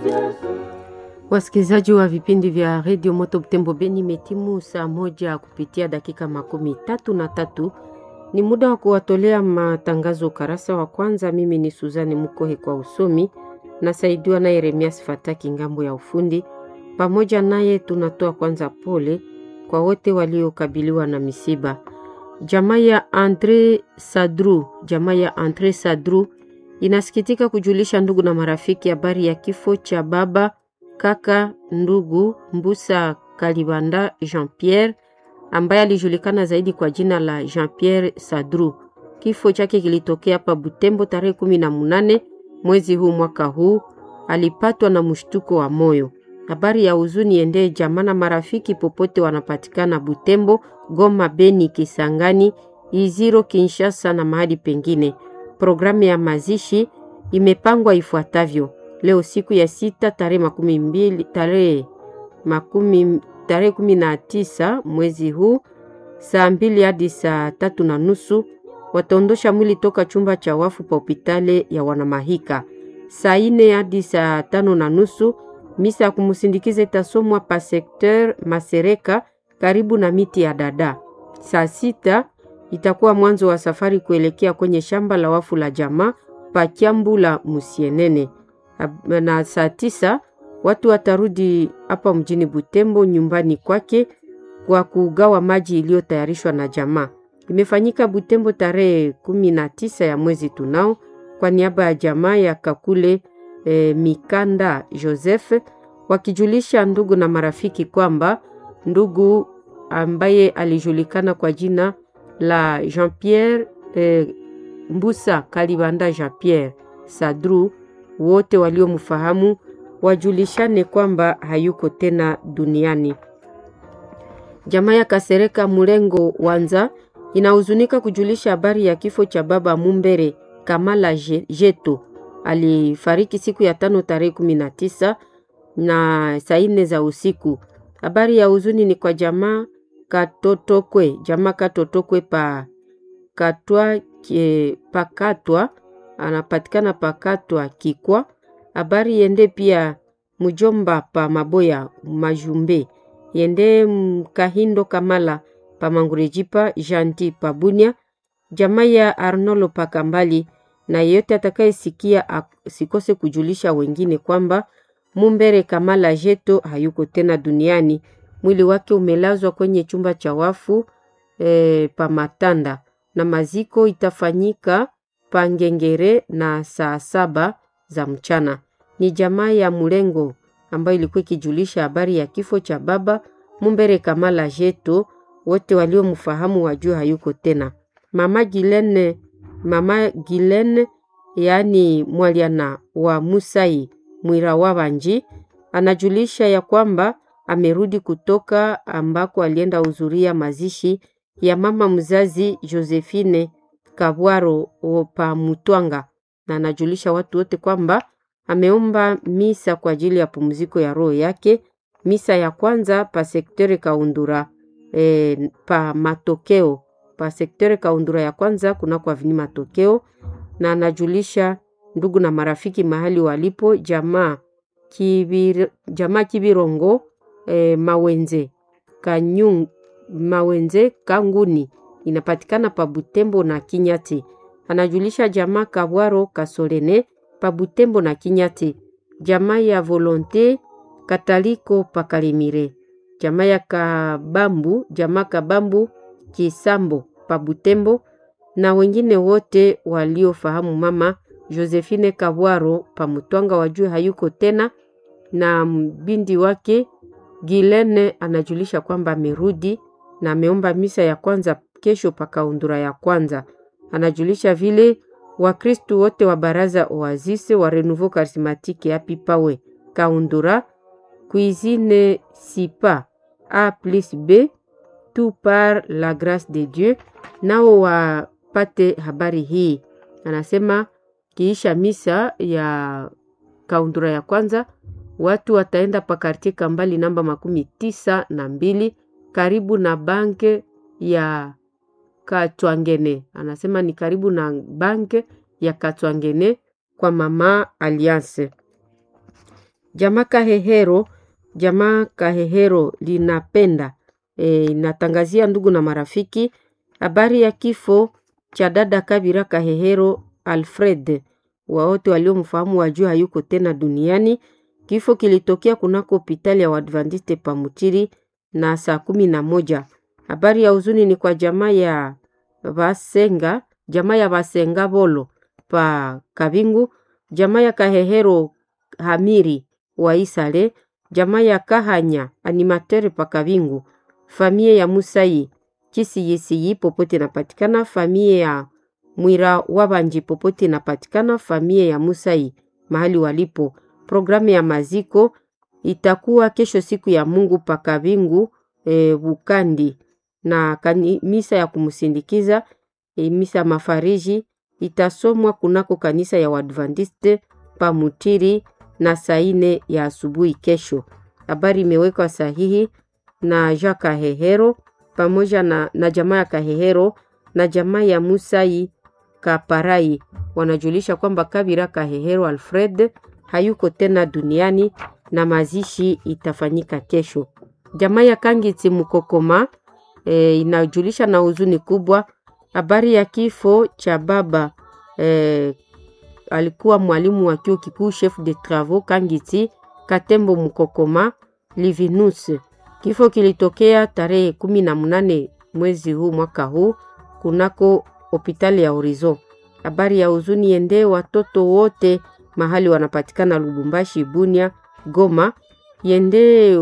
Wasikilizaji wa vipindi vya redio Moto Butembo Beni, metimu saa moja kupitia dakika makumi tatu na tatu. Ni muda wa kuwatolea matangazo ukarasa wa kwanza. Mimi ni Suzani Mukohe kwa usomi, nasaidiwa na Yeremias Fataki ngambo ya ufundi. Pamoja naye tunatoa kwanza pole kwa wote waliokabiliwa na misiba. Jamaa ya Andre Sadru, jamaa ya Andre Sadru inasikitika kujulisha ndugu na marafiki habari ya kifo cha baba kaka ndugu Mbusa Kalibanda Jean Pierre ambaye alijulikana zaidi kwa jina la Jean Pierre Sadru. Kifo chake kilitokea hapa Butembo tarehe kumi na munane mwezi huu mwaka huu. Alipatwa na mshtuko wa moyo. Habari ya huzuni endee jamaa na marafiki popote wanapatikana Butembo, Goma, Beni, Kisangani, Iziro, Kinshasa na mahali pengine. Programu ya mazishi imepangwa ifuatavyo: leo siku ya sita tarehe makumi mbili tarehe makumi tarehe kumi na tisa mwezi huu saa mbili hadi saa tatu na nusu wataondosha mwili toka chumba cha wafu pa hopitale ya Wanamahika. Saa ine hadi saa tano na nusu misa ya kumsindikiza itasomwa pa sekteur Masereka karibu na miti ya dada. Saa sita itakuwa mwanzo wa safari kuelekea kwenye shamba la wafu la jamaa pa Kyambu la Musienene, na saa tisa watu watarudi hapa mjini Butembo nyumbani kwake kwa kugawa maji iliyotayarishwa na jamaa. Imefanyika Butembo tarehe kumi na tisa ya mwezi tunao, kwa niaba ya jamaa ya Kakule eh, Mikanda Joseph wakijulisha ndugu na marafiki kwamba ndugu ambaye alijulikana kwa jina la Jean Pierre eh, Mbusa Kalibanda Jean Pierre Sadru, wote waliomfahamu wajulishane kwamba hayuko tena duniani. Jamaa ya Kasereka Mulengo Wanza inahuzunika kujulisha habari ya kifo cha baba Mumbere Kamala Jeto. Alifariki siku ya tano tarehe kumi na tisa na saa nne za usiku. Habari ya huzuni ni kwa jamaa Katotokwe, jamaa Katotokwe pa katwa kie, pakatwa anapatikana pakatwa Kikwa. Habari yende pia mjomba pa Maboya Majumbe yende Kahindo Kamala pa Mangurejipa Janti pa Bunia, jamaa ya Arnolo pa Kambali, na yeyote atakayesikia sikose kujulisha wengine kwamba Mumbere Kamala Jeto hayuko tena duniani. Mwili wake umelazwa kwenye chumba cha wafu e, pa Matanda na maziko itafanyika pa Ngengere na saa saba za mchana. Ni jamaa ya Mulengo ambayo ilikuwa ikijulisha habari ya kifo cha baba Mumbere Kamala Jeto. Wote waliomfahamu wajua hayuko tena. Mama Gilene, mama Gilene yaani mwaliana wa Musai Mwira wa Banji anajulisha ya kwamba amerudi kutoka ambako alienda hudhuria mazishi ya mama mzazi Josephine Kabwaro pa Mutwanga, na anajulisha watu wote kwamba ameomba misa kwa ajili ya pumziko ya roho yake. Misa ya kwanza pa sektere Kaundura e, pa matokeo pa sektere Kaundura ya kwanza kuna kwa vini matokeo, na anajulisha ndugu na marafiki mahali walipo jamaa Kibir, jamaa Kibirongo e, Mawenze Kanyung, Mawenze Kanguni inapatikana pa Butembo na Kinyati. Anajulisha jamaa Kabwaro Kasolene pa Butembo na Kinyati, jamaa ya Volonte Kataliko pa Kalimire, jamaa ya Kabambu, jamaa Kabambu Kisambo pa Butembo na wengine wote waliofahamu mama Josephine Kabwaro pa Mutwanga wajue hayuko tena, na mbindi wake Gilene anajulisha kwamba amerudi na ameomba misa ya kwanza kesho pa Kaundura ya kwanza. Anajulisha vile Wakristu wote wa baraza Oasise wa Renouveau Charismatique api pawe Kaundura cuisine sipa a plus b tout par la grâce de Dieu, nao wapate habari hii. Anasema kiisha misa ya Kaundura ya kwanza watu wataenda pa kartie Kambali namba makumi tisa na mbili karibu na banke ya Katwangene. Anasema ni karibu na banke ya Katwangene kwa mama Alliance. Jamaa Kahehero, jamaa Kahehero linapenda e, inatangazia ndugu na marafiki habari ya kifo cha dada Kabira Kahehero Alfred. Wawote waliomfahamu wajua hayuko tena duniani. Kifo kilitokea kunako hospitali ya Waadventiste Pamutiri na saa kumi na moja. Habari ya huzuni ni kwa jamaa ya Vasenga, jamaa ya Vasenga Bolo pa Kabingu, jamaa ya Kahehero Hamiri wa Isale, jamaa ya Kahanya animateur pa Kabingu, famie ya Musai Kisiyisiyi popote inapatikana, famie ya Mwira Wabanji popote inapatikana, famie ya Musai mahali walipo. Programu ya maziko itakuwa kesho siku ya Mungu pa Kabingu e, Bukandi na kani, misa ya kumsindikiza e, misa ya mafariji itasomwa kunako kanisa ya Waadventiste pa Mutiri na saa ine ya asubuhi kesho. Habari imewekwa sahihi na Jean Kahehero pamoja na, na jamaa ya Kahehero na jamaa ya Musai Kaparai wanajulisha kwamba Kabira Kahehero Alfred hayuko tena duniani na mazishi itafanyika kesho. Jamaa ya Kangiti Mukokoma e, inajulisha na huzuni kubwa habari ya kifo cha baba e, alikuwa mwalimu wa chuo kikuu chef de travaux Kangiti Katembo Mukokoma Livinus. Kifo kilitokea tarehe kumi na mnane mwezi huu mwaka huu kunako hospitali ya Horizon. Habari ya huzuni ende watoto wote mahali wanapatikana Lubumbashi, Bunia, Goma, yende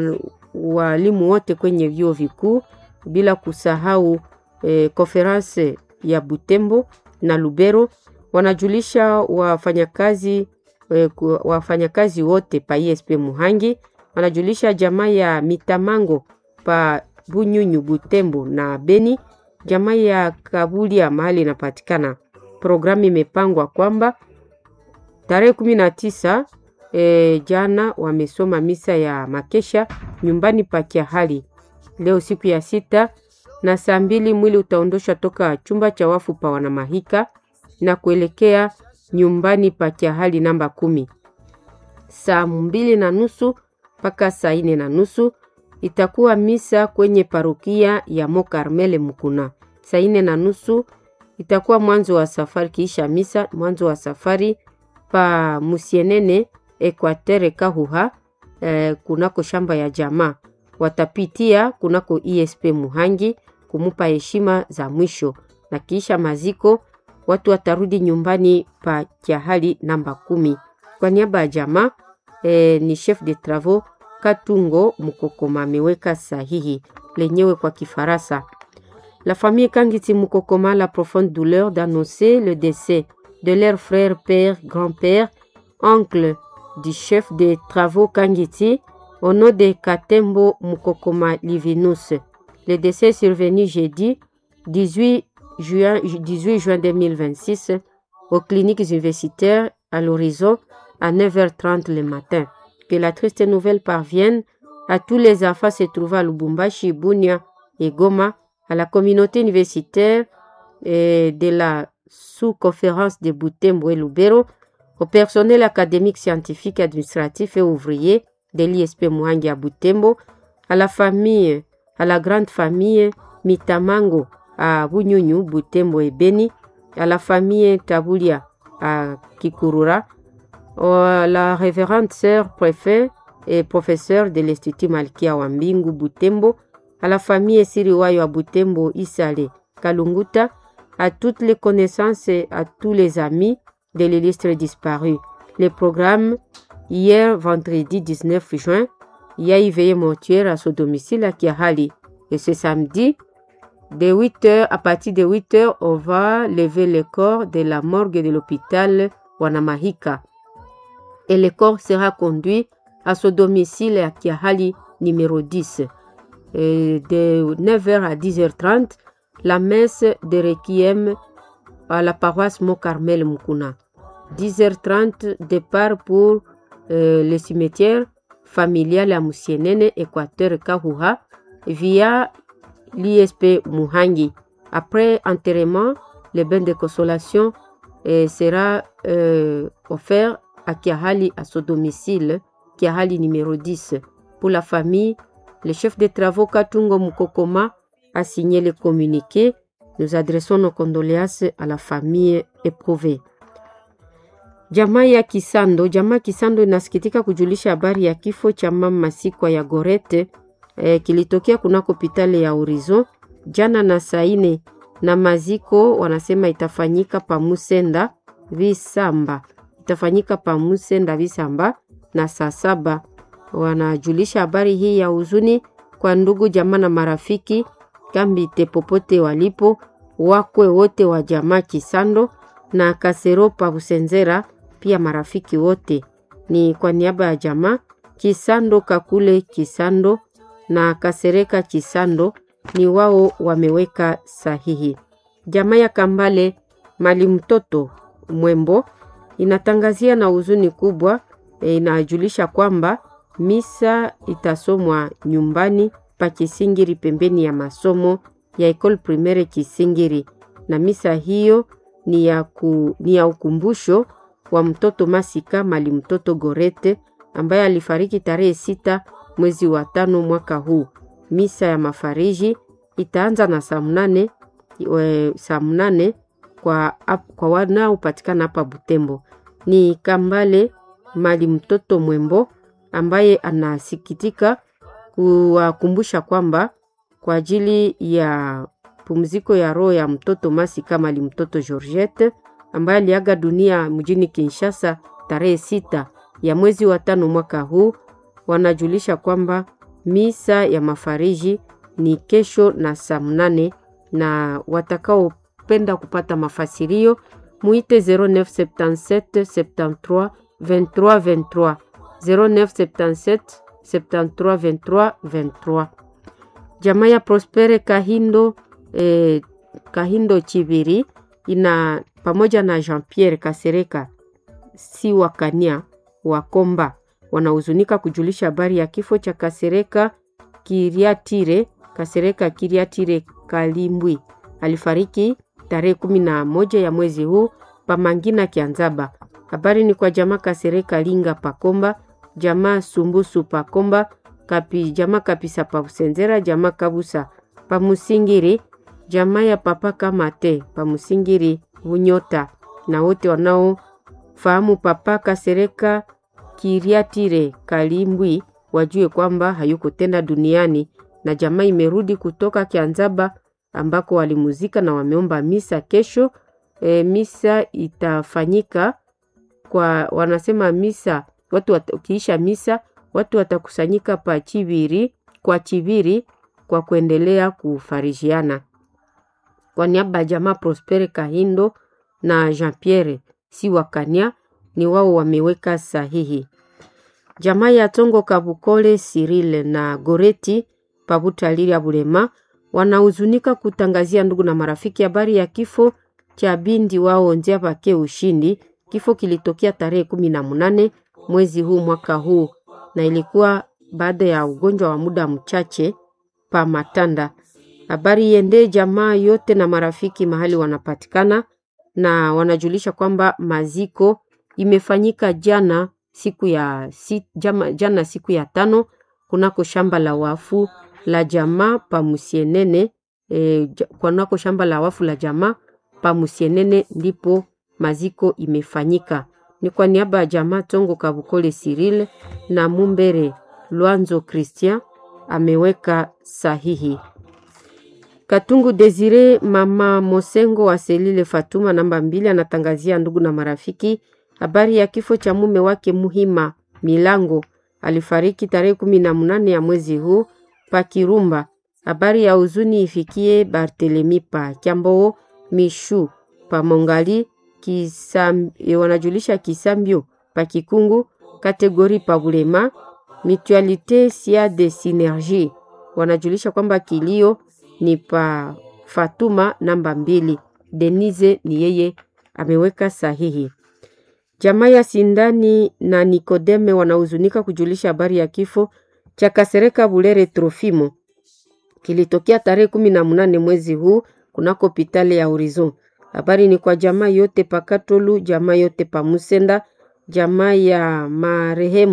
walimu wote kwenye vyuo vikuu bila kusahau eh, konferanse ya Butembo na Lubero wanajulisha wafanyakazi eh, wafanyakazi wote pa ISP Muhangi wanajulisha jamaa ya Mitamango pa Bunyunyu Butembo na Beni, jamaa ya Kabulia mahali inapatikana. Programu imepangwa kwamba tarehe kumi na tisa e, jana wamesoma misa ya makesha nyumbani pa Kiahali. Leo siku ya sita na saa mbili mwili utaondoshwa toka chumba cha wafu pa Wanamahika na kuelekea nyumbani pa Kiahali namba kumi. Saa mbili na nusu mpaka saa ine na nusu itakuwa misa kwenye parokia ya Mokarmele Mukuna. Saa ine na nusu itakuwa mwanzo wa safari, kiisha misa mwanzo wa safari pa Musienene Ekwatere Kahuha eh, kunako shamba ya jamaa watapitia kunako ISP Muhangi kumupa heshima za mwisho, na kiisha maziko watu watarudi nyumbani pa Kiahali namba kumi. Kwa niaba ya jamaa eh, ni chef de travaux Katungo Mukokoma ameweka sahihi lenyewe kwa Kifaransa. La famille Kangiti Mukokoma a la profonde douleur d'annoncer le décès de leur frère, père, grand-père, oncle du chef des travaux Kangiti au nom de Katembo Mukokoma Livinus. Le décès est survenu jeudi 18 juin, 18 juin 2026 aux cliniques universitaires à l'horizon à 9h30 le matin. Que la triste nouvelle parvienne à tous les enfants se trouvant à Lubumbashi, Bunia et Goma, à la communauté universitaire et de la sous-conférence de Butembo et Lubero, au personnel académique, scientifique, administratif et ouvrier de l'ISP Muhangi à Butembo, à la famille, à la grande famille Mitamango à Bunyunyu, Butembo et Beni, à la famille Tabulia à Kikurura, à la révérende sœur préfet et professeur de l'Institut Malkia Wambingu Butembo, à la famille Siriwayo à Butembo Isale Kalunguta, à toutes les connaissances et à tous les amis de l'illustre disparu. Le programme, hier vendredi 19 juin, il y a éveillé mortuaire à son domicile à Kiahali. Et ce samedi, de 8 heures, à partir de 8 heures, on va lever le corps de la morgue de l'hôpital Wanamahika. Et le corps sera conduit à son domicile à Kiahali numéro 10. Et de 9h à 10h30, la messe de Requiem à la paroisse Mont-Carmel Mukuna. 10h30, départ pour euh, le cimetière familial à Moussienene, Équateur Kahuha, via l'ISP Muhangi. Après enterrement, le bain de consolation euh, sera euh, offert à Kiahali à son domicile Kiahali numéro 10. Pour la famille, le chef de travaux Katungo Mukokoma a signé le communiqué. Nous adressons nos condoléances à la famille éprouvée. Jamaa ya Kisando, jamaa Kisando inasikitika kujulisha habari ya kifo cha mama Masikwa ya Gorete eh, kilitokea kunako hospitali ya Horizon jana na saine, na maziko wanasema itafanyika pa Musenda Visamba, itafanyika pa Musenda Visamba na saa saba. Wanajulisha habari hii ya huzuni kwa ndugu jamaa na marafiki kambite popote walipo, wakwe wote wa jamaa Kisando na Kasero pa Busenzera, pia marafiki wote. Ni kwa niaba ya jamaa Kisando Kakule Kisando na Kasereka Kisando, ni wao wameweka sahihi. Jamaa ya Kambale mali mtoto Mwembo inatangazia na huzuni kubwa e, inajulisha kwamba misa itasomwa nyumbani pa Kisingiri pembeni ya masomo ya Ecole Primaire Kisingiri, na misa hiyo ni ya, ku, ni ya ukumbusho wa mtoto Masika mali mtoto Gorete ambaye alifariki tarehe sita mwezi wa tano mwaka huu. Misa ya mafariji itaanza na saa mnane saa mnane kwa, kwa wanaopatikana hapa Butembo. Ni Kambale mali mtoto Mwembo ambaye anasikitika kuwakumbusha kwamba kwa ajili ya pumziko ya roho ya mtoto Masika mali mtoto Georgette ambaye aliaga dunia mjini Kinshasa tarehe sita ya mwezi wa tano mwaka huu, wanajulisha kwamba misa ya mafariji ni kesho na saa mnane, na watakaopenda kupata mafasirio muite 0977 73 23 23 0977 73 23 23. Jamaa ya Prospere Kahindo eh, Kahindo Chibiri ina pamoja na Jean Pierre Kasereka si wakania Wakomba wanahuzunika kujulisha habari ya kifo cha Kasereka Kiriatire Kasereka Kiriatire Kalimbwi alifariki tarehe kumi na moja ya mwezi huu Pamangina Kianzaba. Habari ni kwa jamaa Kasereka Linga Pakomba, jamaa Sumbusu Pakomba, kapi, jamaa Kapisa Pausenzera, jamaa Kabusa Pamusingiri, jamaa ya Papa Kamate Pamusingiri Bunyota, na wote wanaofahamu Papa Kasereka Kiriatire Kalimbwi wajue kwamba hayuko tena duniani, na jamaa imerudi kutoka Kianzaba ambako walimuzika na wameomba misa kesho. E, misa itafanyika kwa wanasema misa watu wat, ukiisha misa watu watakusanyika pa Chibiri kwa Chibiri kwa kuendelea kufarijiana. Kwa niaba ya jamaa Prospere Kahindo na Jean Pierre si wakania ni wao wameweka sahihi. Jamaa ya Tongo Kabukole Sirile na Goreti Pabutaliri ya Bulema wanahuzunika kutangazia ndugu na marafiki habari ya kifo cha bindi wao Nzia Pake Ushindi. Kifo kilitokea tarehe kumi na munane mwezi huu mwaka huu, na ilikuwa baada ya ugonjwa wa muda mchache pa Matanda. Habari iende jamaa yote na marafiki mahali wanapatikana, na wanajulisha kwamba maziko imefanyika jana siku ya si, jama, jana siku ya tano kunako shamba la wafu la jamaa pa Musienene e, kunako shamba la wafu la jamaa pa Musienene ndipo maziko imefanyika. Ni kwa niaba ya jamaa Tongo Kabukole Cyril na Mumbere Lwanzo Christian ameweka sahihi. Katungu Desire mama Mosengo wa Selile Fatuma namba mbili anatangazia ndugu na marafiki habari ya kifo cha mume wake Muhima Milango alifariki tarehe kumi na munane ya mwezi huu pa Kirumba. Habari ya huzuni ifikie Bartelemi pa Kyamboo Mishu pa Mongali Kisam, wanajulisha Kisambio pa Kikungu kategori pa Bulema Mutualite sia de Synergie wanajulisha kwamba kilio ni pa Fatuma namba mbili. Denise ni yeye ameweka sahihi. Jamaa ya Sindani na Nikodeme wanahuzunika kujulisha habari ya kifo cha Kasereka Bulere Trofimo kilitokea tarehe kumi na munane mwezi huu kunako pitale ya Horizon. Habari ni kwa jamaa yote pa Katolu, jamaa yote pa Musenda, jamaa ya marehemu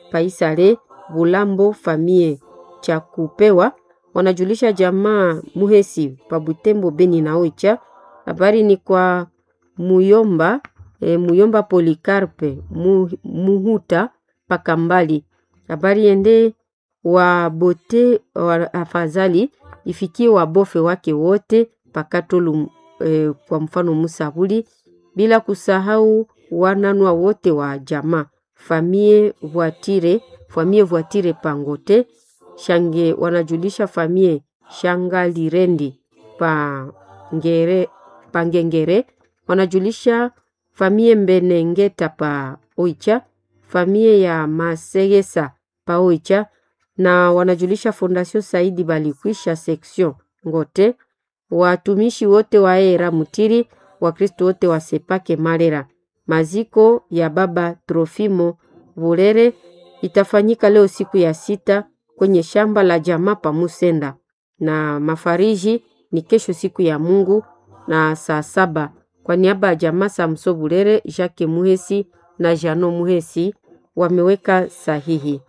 Paisale Bulambo famie cha kupewa wanajulisha jamaa Muhesi pa Butembo Beni na Oicha. Habari ni kwa Muyomba e, Muyomba Polikarpe mu, Muhuta Pakambali. Habari ende wa bote wa afadhali ifikie wabofe wake wote pakatolu e, kwa mfano Musabuli, bila kusahau wananwa wote wa jamaa famie voitire famie voitire pangote shange wanajulisha famie shangalirendi pa ngere pangengere wanajulisha famie mbenengeta pa oicha famie ya masegesa pa oicha na wanajulisha fondation Saidi Balikwisha section Ngote, watumishi wote wa era Mutiri, Wakristo wote wa Sepake Marera. Maziko ya baba Trofimo Burere itafanyika leo siku ya sita kwenye shamba la jamaa pa Musenda, na mafariji ni kesho siku ya Mungu na saa saba. Kwa niaba ya jamaa Samso Burere, Jacques Muhesi na Jano Muhesi wameweka sahihi.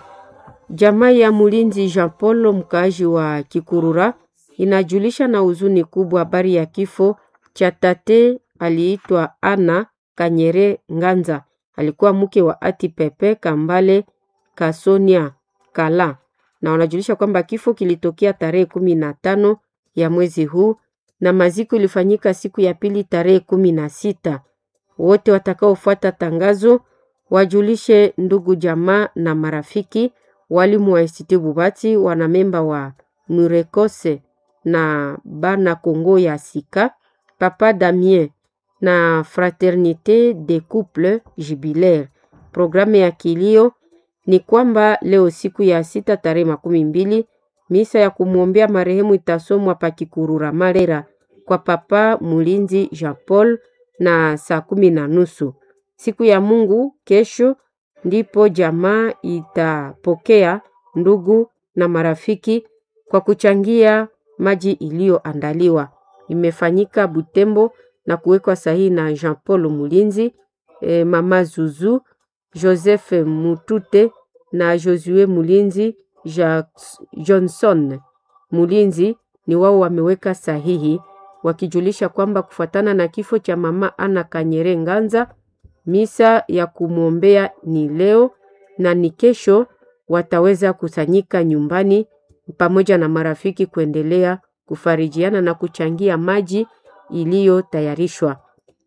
Jamaa ya Mulinzi Jean Paul mkaaji wa Kikurura inajulisha na huzuni kubwa habari ya kifo cha tate aliitwa Ana Kanyere Nganza. Alikuwa mke wa Ati Pepe Kambale Kasonia Kala, na wanajulisha kwamba kifo kilitokea tarehe kumi na tano ya mwezi huu na maziko ilifanyika siku ya pili tarehe kumi na sita. Wote watakaofuata tangazo wajulishe ndugu jamaa na marafiki walimu wa Institut Bubati, wanamemba wa Murekose na bana Kongo ya Sika, Papa Damien na Fraternite de Couple Jubilaire. Programu ya kilio ni kwamba leo siku ya sita tarehe makumi mbili misa ya kumwombea marehemu itasomwa pa Kikurura Marera kwa Papa Mulinzi Jean Paul na saa kumi na nusu. Siku ya Mungu kesho ndipo jamaa itapokea ndugu na marafiki kwa kuchangia maji iliyoandaliwa. Imefanyika Butembo na kuwekwa sahihi na Jean Paul Mulinzi, e, mama Zuzu, Joseph Mutute na Josue Mulinzi Jacques Johnson Mulinzi ni wao wameweka sahihi wakijulisha kwamba kufuatana na kifo cha mama Ana Kanyere Nganza misa ya kumwombea ni leo na ni kesho wataweza kusanyika nyumbani pamoja na marafiki kuendelea kufarijiana na kuchangia maji iliyotayarishwa.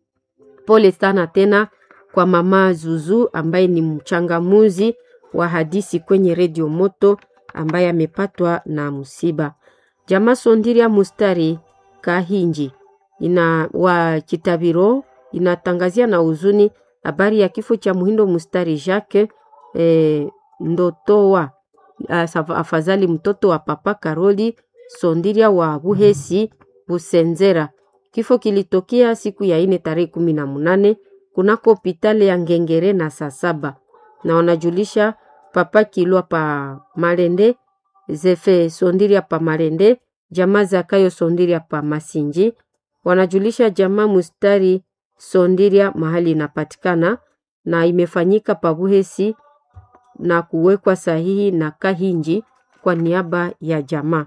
Pole sana tena kwa mama Zuzu ambaye ni mchangamuzi wa hadisi kwenye redio Moto ambaye amepatwa na msiba. Jamaa Sondiria Mustari Kahinji ina wa Kitabiro inatangazia na huzuni habari ya kifo cha Muhindo Mustari Jacques e, Ndotowa afadhali mtoto wa Papa Karoli Sondiria wa Buhesi Busenzera. Kifo kilitokea siku ya ine tarehe kumi na munane kunako hopitali ya Ngengere na saa saba, na wanajulisha Papa Kilwa pa Malende Zefe Sondiria pa Malende jamaa Zakayo Sondiria pa Masinji wanajulisha jamaa Mustari Sondiria mahali inapatikana na imefanyika pa Buhesi na kuwekwa sahihi na Kahinji kwa niaba ya jamaa.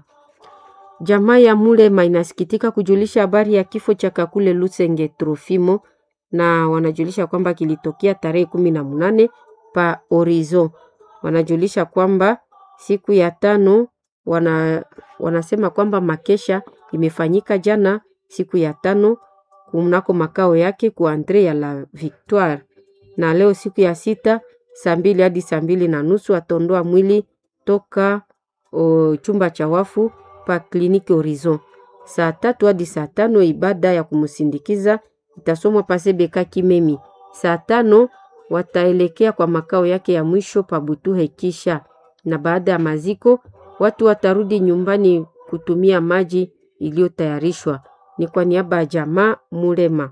Jamaa ya Mulema inasikitika kujulisha habari ya kifo cha Kakule Lusenge Trofimo na wanajulisha kwamba kilitokea tarehe kumi na munane pa Orizo. Wanajulisha kwamba siku ya tano wana, wanasema kwamba makesha imefanyika jana siku ya tano kunako makao yake ku Andre ya la Victoire, na leo siku ya sita saa mbili hadi saa mbili na nusu atondoa mwili toka o, chumba cha wafu pa kliniki Horizon. Saa tatu hadi saa tano ibada ya kumsindikiza itasomwa pasebeka Kimemi. Saa tano wataelekea kwa makao yake ya mwisho pa Butuhe kisha, na baada ya maziko watu watarudi nyumbani kutumia maji iliyotayarishwa. Ni kwa niaba ya jamaa Mulema.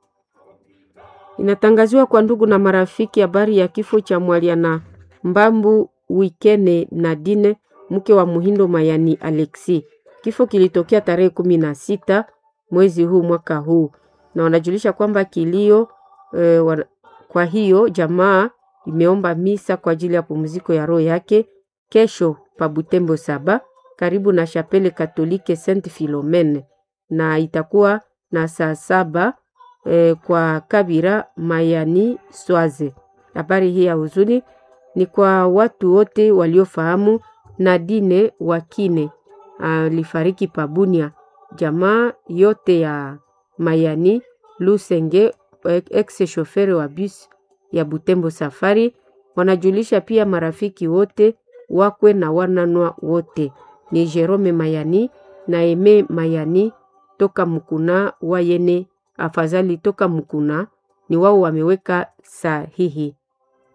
Inatangaziwa kwa ndugu na marafiki habari ya kifo cha Mwaliana Mbambu Wikene Nadine, mke wa Muhindo Mayani Alexi. Kifo kilitokea tarehe kumi na sita mwezi huu mwaka huu, na wanajulisha kwamba kilio e, wa, kwa hiyo jamaa imeomba misa kwa ajili ya pumziko ya roho yake kesho pa Butembo saba karibu na Chapele Katolike Saint Philomene, na itakuwa na saa saba eh, kwa Kabira Mayani Swaze. Habari hii ya huzuni ni kwa watu wote waliofahamu Nadine Wakine alifariki Pabunia, jamaa yote ya Mayani Lusenge, ex shofere wa bus ya Butembo Safari. Wanajulisha pia marafiki wote wakwe na wananwa wote ni Jerome Mayani na Eme Mayani toka Mukuna wayene afadhali toka Mukuna ni wao wameweka sahihi